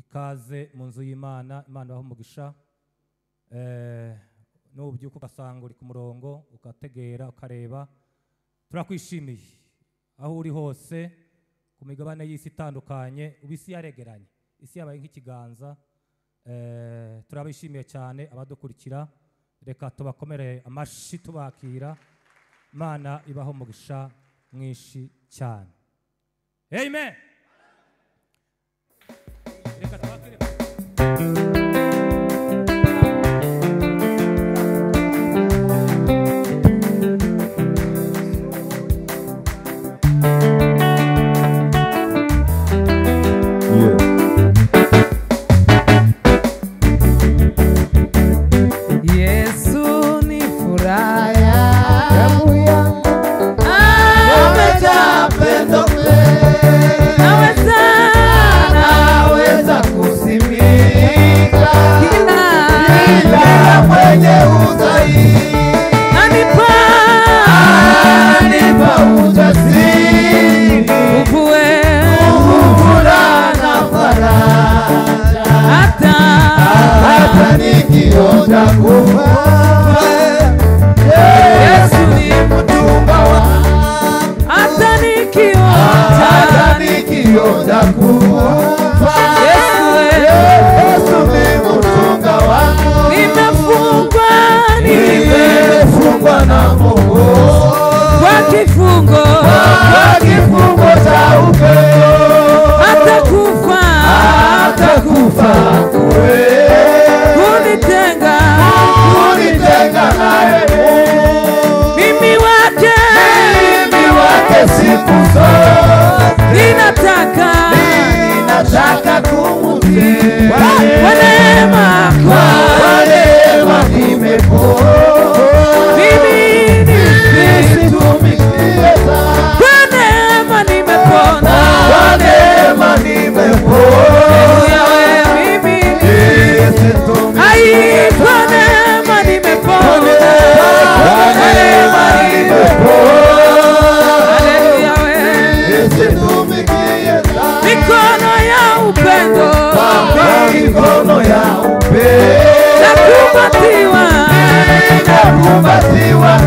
ikaze mu nzu y'imana imana ibaha umugisha Eh, nubyuka ugasanga uri ku murongo ugategera ukareba turakwishimiye aho uri hose ku migabane y'isi itandukanye ubu isi yaregeranye isi yabaye nk'ikiganza Eh, turabishimiye cyane abadukurikira reka tubakomere amashyi tubakira imana ibaho umugisha mwinshi cyane amen reka tubakire Yeah. Yesu ni furaha Hebu ya amejaa pendo naweza naweza kusimika kila ila mwenye udhaifu anipa anipa ujasiri nguvu kuvula na faraja hata hata nikiota kufa Yesu ni mtumba wa hata nikiota hata nikiota kufa Yesu we Yesu ni mtunga wangu nimefungwa nimefungwa nimefungwa na Mungu kwa kifungo kwa kifungo cha upendo hata kufa hata kufa kwe kunitenga kunitenga naye mimi wake mimi wake siku zote ninataka ninataka kumtii kwa kwa neema yako kwa neema nimepoa mimi ni nisitumikie sana kwa neema nimepona kwa neema nimepoa Haleluya wewe mimi nisitumikie ai kwa neema nimepona kwa neema nimepoa Haleluya wewe nisitumikie sana mikono ya upendo kwa mikono ya na upendo kumbatiwa ninakumbatiwa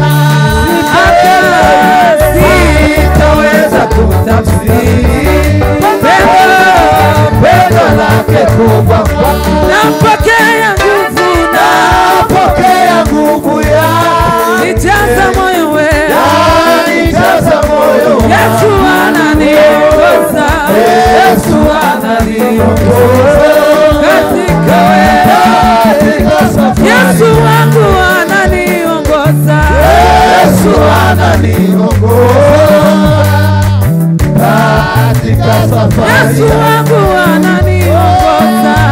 hata sitaweza kutafsiri Pendo. pendo lake kubwa kwangu. nampokea nguvu na napokea nguvu yake nijaza moyo wewe anijaza moyo Yesu ananiongoza Yesu ananiongoza katika wewe katika safari Yesu wangu ananiongoza Yesu ananiongoza katika safari Yesu wangu ananiongoza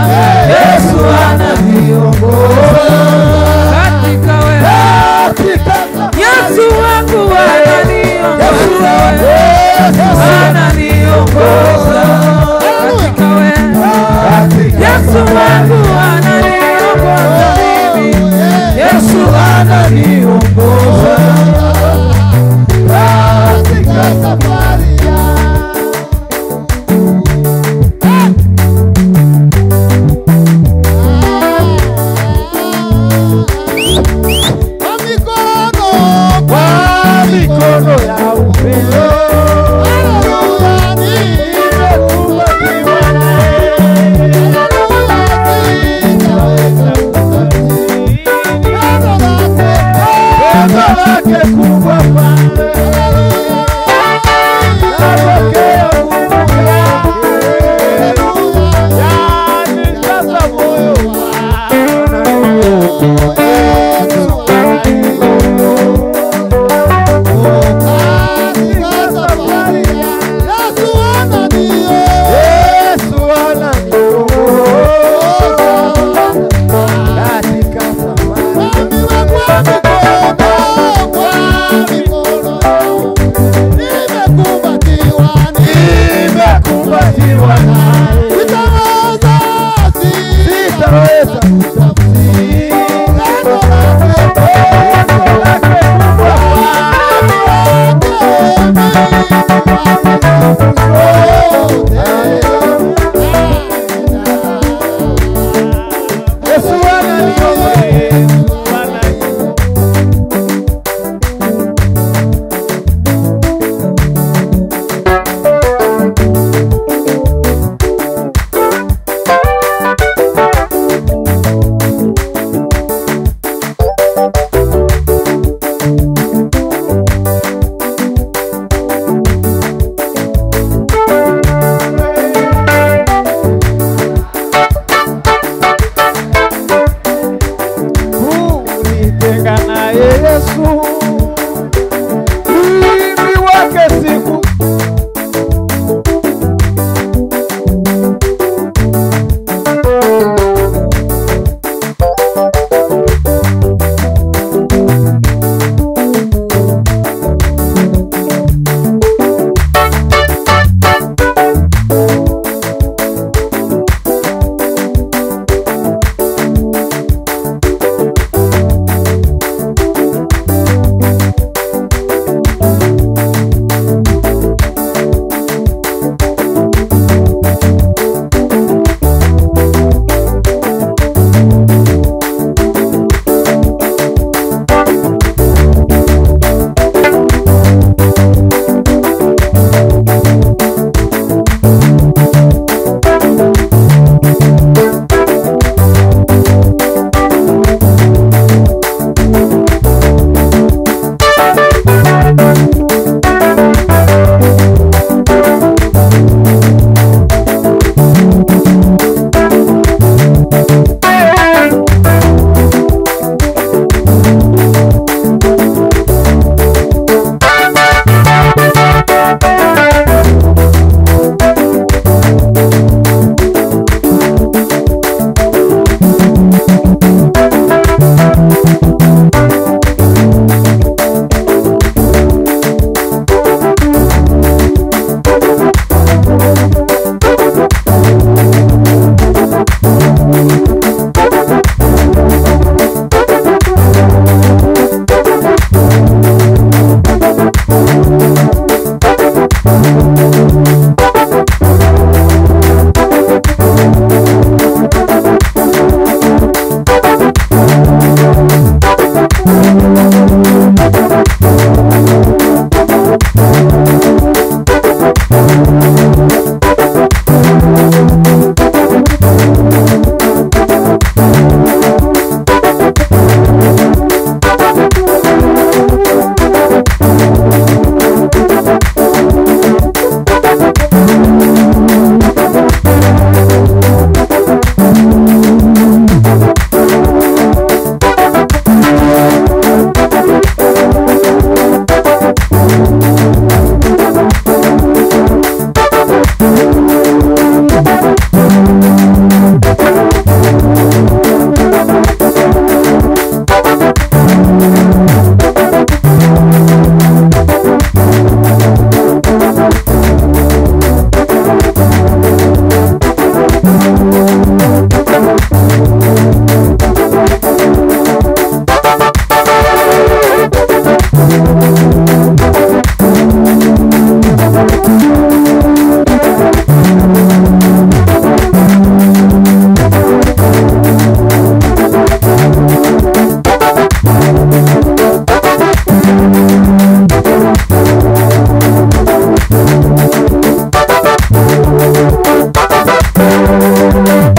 Yesu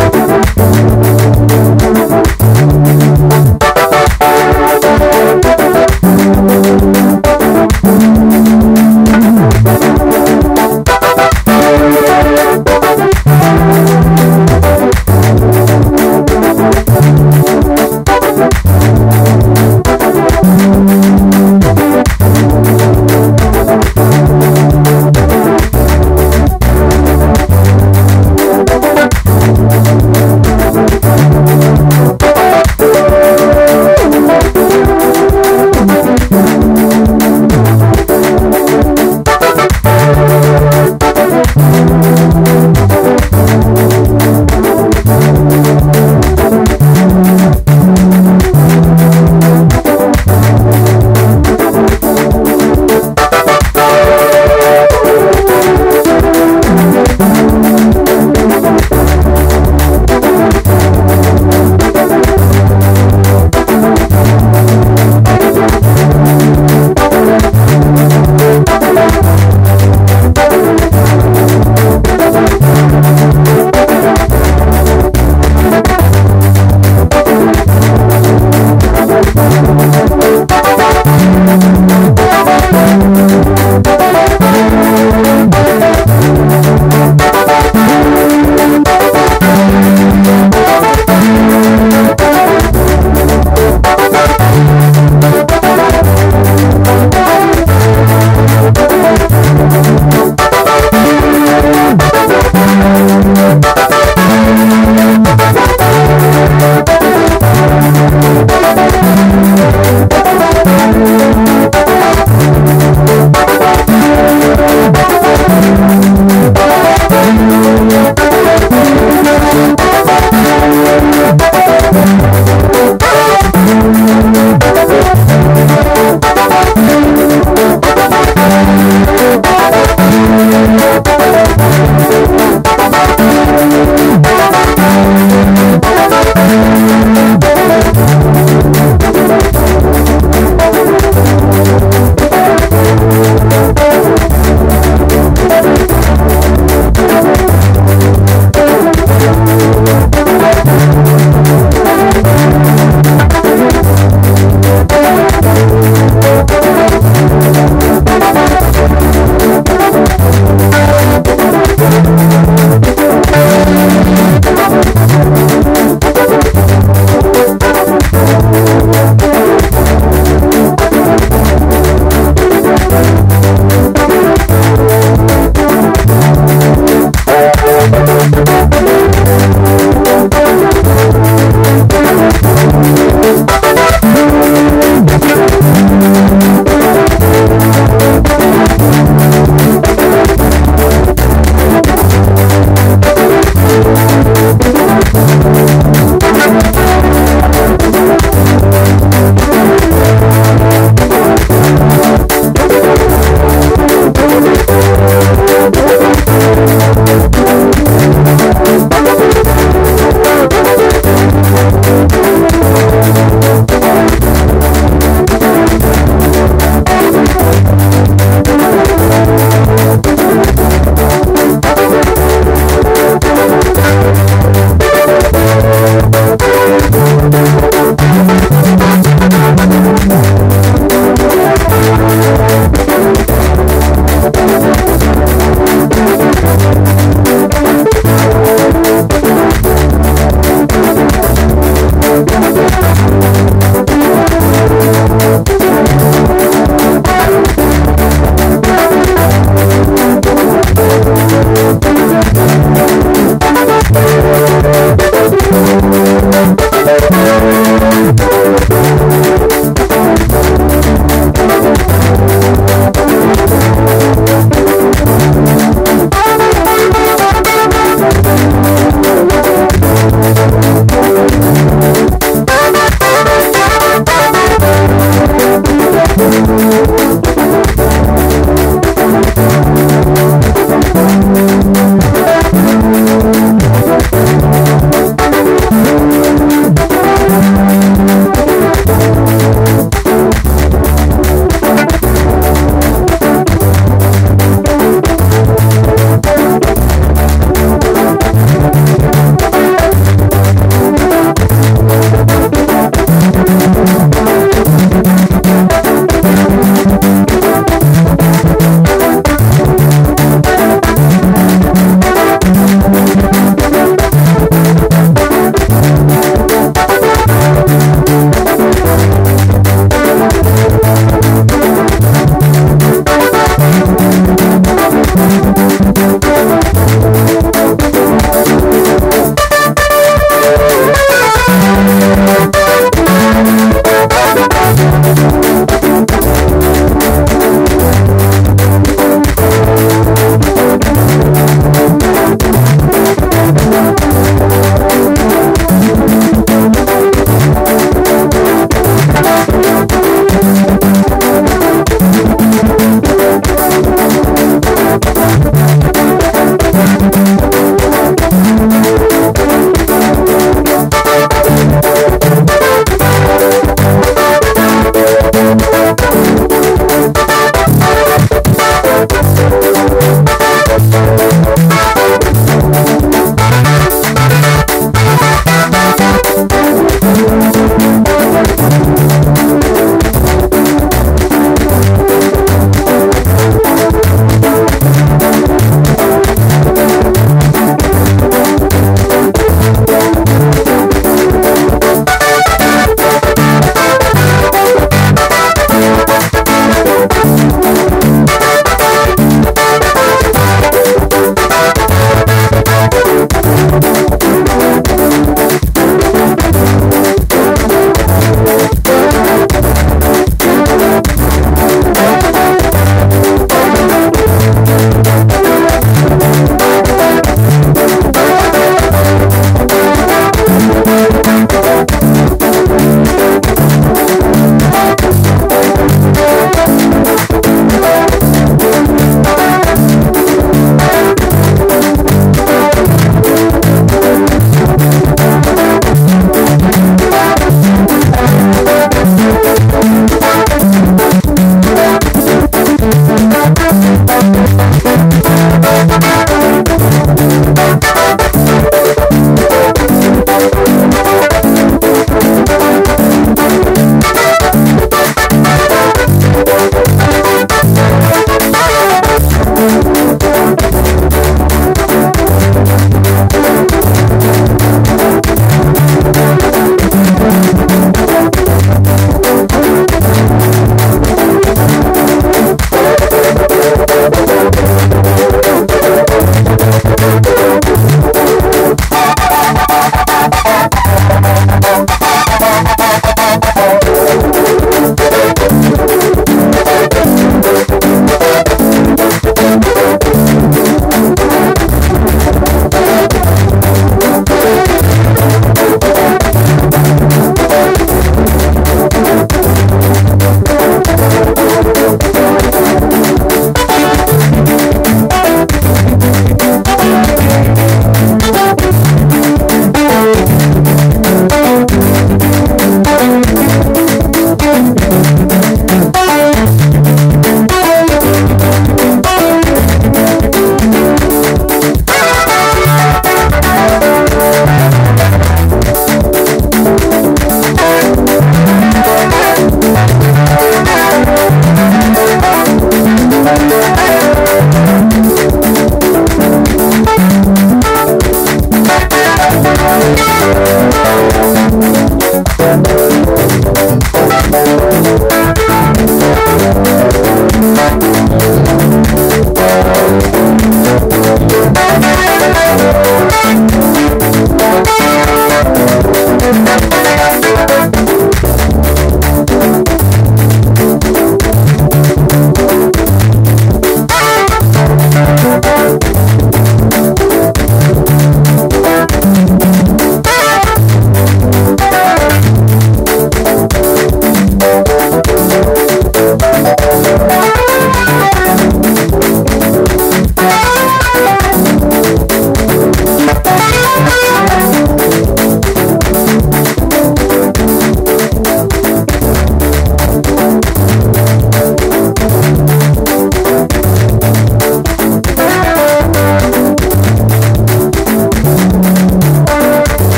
Yesu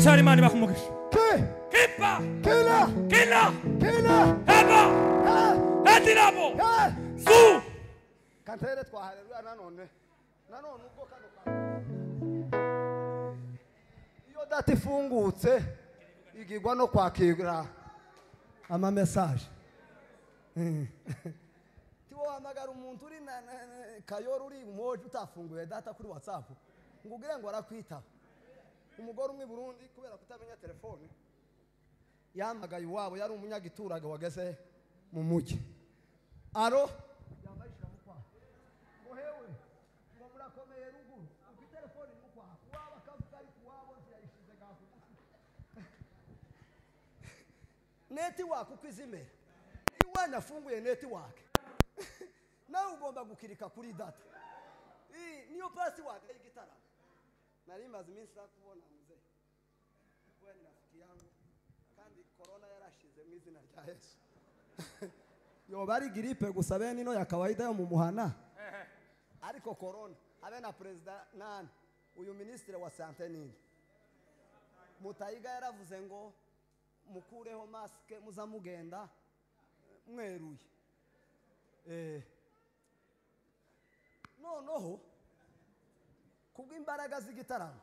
cyane imana ibaha umugisha Ke- kipa kila kina kila heba Eh, hedirabo eh. su kantere twaharerura nanone nanone ubwo kano kantu. iyo data ifungutse igigwa no kwakira amamesaje Mm. tiwohamagara umuntu uri na- na- na- kayoro uri mwoje utafunguye data kuri watsapu ngo ugire ngo arakwitaba umugore umwe i burundi kubera kutamenya telefone yahamagaye iwabo yari umunyagiturage wageze mu mujyi aro yambaye ishiramu kwaha ngo hewe ngo murakomeye ruguru ubwo telefone irimo kwaha uwabo akavuga ariko uwabo ntiyayishize gaho netiwaka uko izimera iyo umwana afunguye netiwaka nawe ugomba gukirika kuri data Iyi niyo pasiwadi y'igitaramo nari maze iminsi nakubona muzehe kubera inafite yangu kandi korona yarashize mu izina rya yesu yoba ari giripe gusa bene ino ya kawaida yo mu muhana ariko korona habe na perezida nani uyu minisitiri wa sante nini mutayiga yaravuze ngo mukureho masike muza mugenda mweruye Eh. noneho kubw'imbaraga z'igitaramo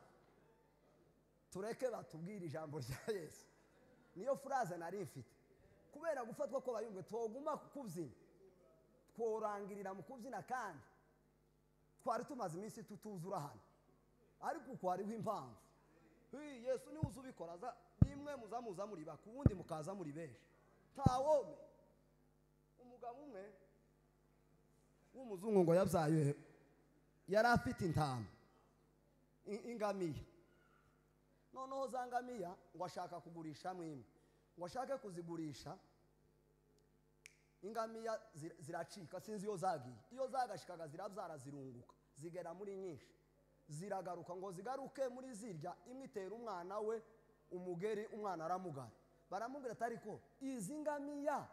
tureke batubwire ijambo rya yesu niyo furaze nari mfite kubera gufatwa ko bayumve twoguma kubyina tworangirira mu kubyina kandi twari tumaze iminsi tutuzura hano ariko uko hariho impamvu Hi, yesu niwe uzi ubikora aza nimwe muza muza muri bake ubundi mukaza muri benshi ntawome umugabo umwe w'umuzungu ngo yabyaye yari afite intama i- ingamiya noneho za ngamiya ngo ashaka kugurisha imwe ngo ashake kuzigurisha ingamiya zir- ziracika sinzi iyo zagiye iyo zagashikaga zirabyara zirunguka zigera muri nyinshi ziragaruka ngo zigaruke muri zirya imwe itera umwana we umugeri umwana aramugara baramubwira ati ariko izi ngamiya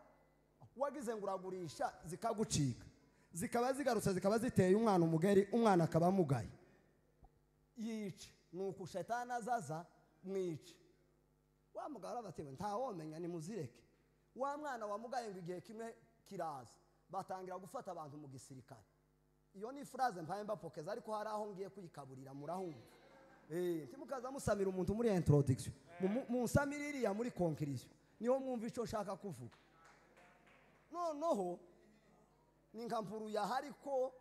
wagize ngo uragurisha zikagucika zikaba zigarutse zikaba ziteye umwana umugeri umwana akaba amugaye yica nuko shetani azaza mwica wa mugabo arabatewe ntawomenya nimuzireke wa mwana wamugaye ngo igihe kimwe kiraza batangira gufata abantu mu gisirikare iyo ni furaze mpaye mbapokeza ariko hari aho ngiye kuyikaburira murahumva Eh, ntimukaza musamira umuntu muri introduction Mu- munsamire iriya muri conclusion niho mwumva icyo nshaka kuvuga noneho ni nka mvuru yahari ko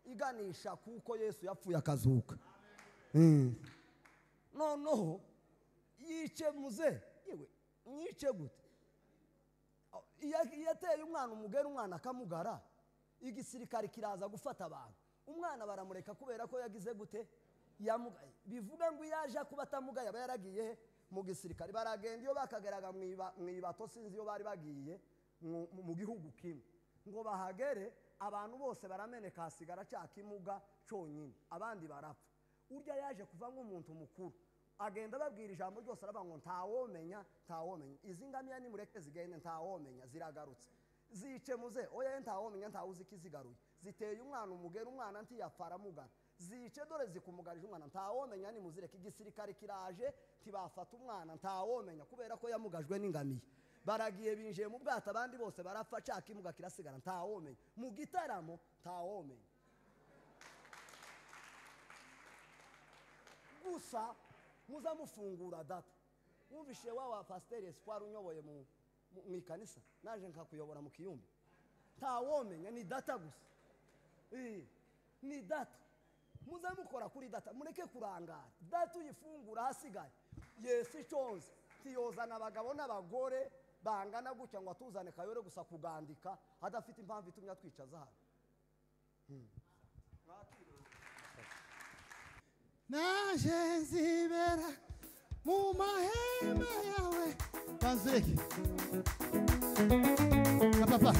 iganisha kuko yesu yapfuye akazuka Mm. noneho yice muze yewe mwice gute Aho, iya- iyo ateye umwana umugera umwana akamugara igisirikare kiraza gufata abantu umwana baramureka kubera ko yagize gute yamugaye bivuga ngo iyo aje kuba atamugaye aba yaragiye he mu gisirikare baragenda iyo bakageraga mu iba- mu ibato sinzi iyo bari bagiye mu mu- mu gihugu kimwe ngo bahagere abantu bose barameneka hasigara cya kimuga cyonyine abandi barapfa urya yaje kuva nk'umuntu mukuru agenda ababwira ijambo ryose aravuga ngo ntawomenya ntawomenya izi ngamiya nimureke zigende ntawomenya ziragarutse zice muze oya ntawomenya ntawuzi ko izigaruye ziteye umwana umugera umwana ntiyapfa aramugara zice dore zikumugarije umwana ntawomenya nimuzireke igisirikare kiraje ntibafata umwana ntawomenya kubera ko yamugajwe n'ingamiya baragiye binjiye mu bwato abandi bose barapfa caka imuga kirasigara ntawomenya mu gitaramo ntawomenya gusa muza mufungura data wumvishe wa wa pasiteri espoir unyoboye mu mu- mu ikanisa naje nkakuyobora mu kiyumba ntawomenya ni data gusa Eh, ni data muze mukora kuri data mureke kurangara data uyifungura hasigaye yesu iconze ntiyozana abagabo n'abagore bangana gutya ngo atuzane kayore gusa kugandika adafite impamvu itumye atwicaza hano naje nzibera mu mahema yawe banzireke na papa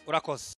urakoze